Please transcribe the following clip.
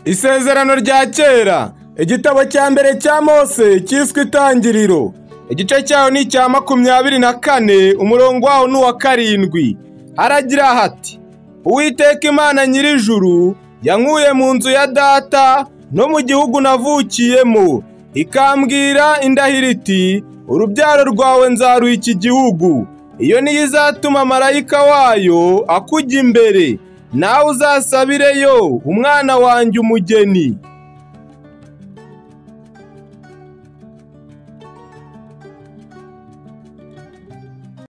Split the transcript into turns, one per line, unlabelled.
Isezerano rya kera, igitabo cya mbere cya Mose cyiswe Itangiriro, igice cyaho ni icya makumyabiri na kane, umurongo waho ni uwa karindwi. Haragira hati, Uwiteka Imana nyir'ijuru, yankuye mu nzu ya data no mu gihugu navukiyemo, ikambwira indahiro iti, urubyaro rwawe nzaruha iki gihugu. Iyo niyo izatuma marayika wayo akujya imbere, nawe uzasabireyo umwana wanjye umugeni.